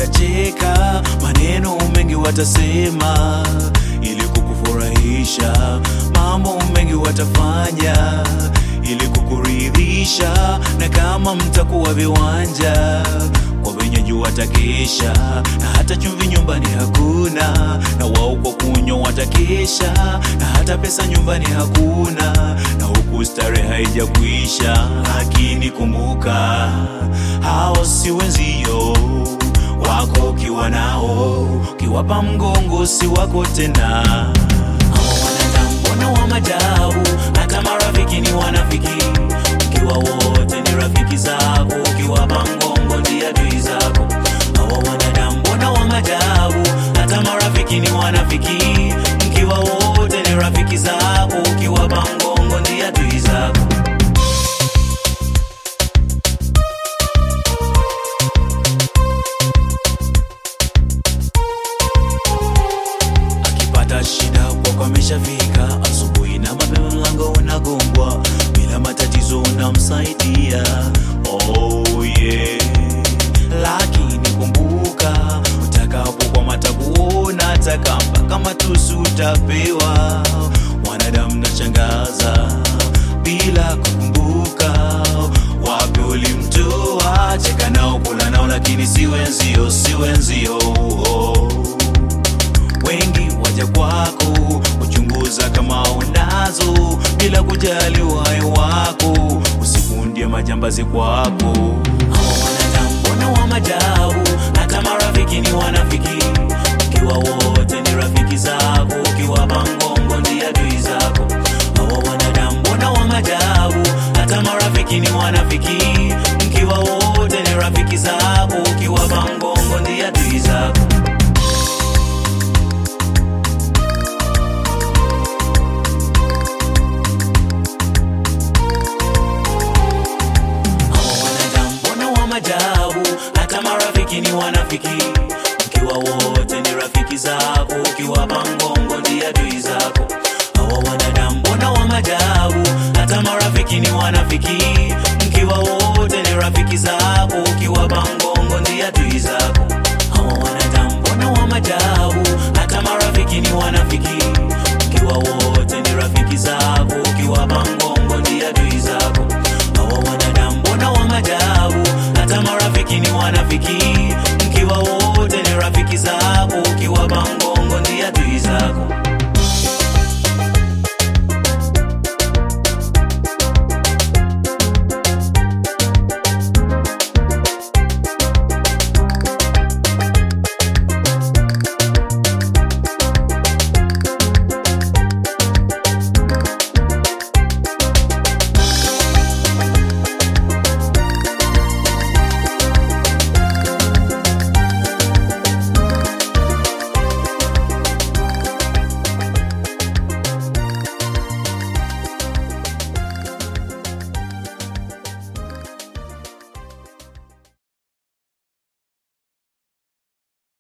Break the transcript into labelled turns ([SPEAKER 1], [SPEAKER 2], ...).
[SPEAKER 1] watacheka, maneno mengi watasema ili kukufurahisha, mambo mengi watafanya ili kukuridhisha, na kama mtakuwa viwanja kwa wenyeji watakesha, na hata chumvi nyumbani hakuna, na wao kwa kunywa watakesha, na hata pesa nyumbani hakuna, na huku starehe haijakwisha. Lakini kumbuka, hao si wenzio wako, ukiwa nao ukiwapa mgongo si wako tena. Hao wanadamu mbona wa majabu, hata marafiki ni wanafiki, ukiwa wote ni rafiki zako, ukiwapa mgongo ndiye adui zako. Hawa wanadamu mbona wa majabu, hata marafiki ni wanafiki, mkiwa wote ni rafiki zako, ukiwapa mgongo ndiye adui zako. akipata shida kwako ameshafika asubuhi na mapema mlango unagongwa bila matatizo unamsaidia oh yeah. lakini kumbuka utakapokwama takuona taka mpaka matusi utapewa mwanadamu nachangaza bila kukumbuka wapi ulimtoa cheka nao kula nao lakini si wenzio si wenzio oh wengi waja kwako kuchunguza kama unazo bila kujali uhai wako, usikundie majambazi kwako. Hawa wanadamu mbona wa majabu, hata marafiki ni wanafiki, ukiwa wote ni rafiki zako, ukiwapa mgongo ndiye adui zako. Hawa wanadamu mbona wa majabu, hata marafiki ni wanafiki, mkiwa wote ni rafiki zako, ukiwapa mgongo ndiye adui zako. Hawa wanadamu mbona wa majabu, hata marafiki ni wanafiki, mkiwa wote ni rafiki zako, ukiwapa mgongo ndiye adui zako. Hawa wanadamu mbona wa majabu, hata marafiki ni wanafiki, mkiwa wote ni rafiki zako, ukiwapa mgongo ndiye adui zako. Hawa wanadamu mbona wa majabu, hata marafiki ni wanafiki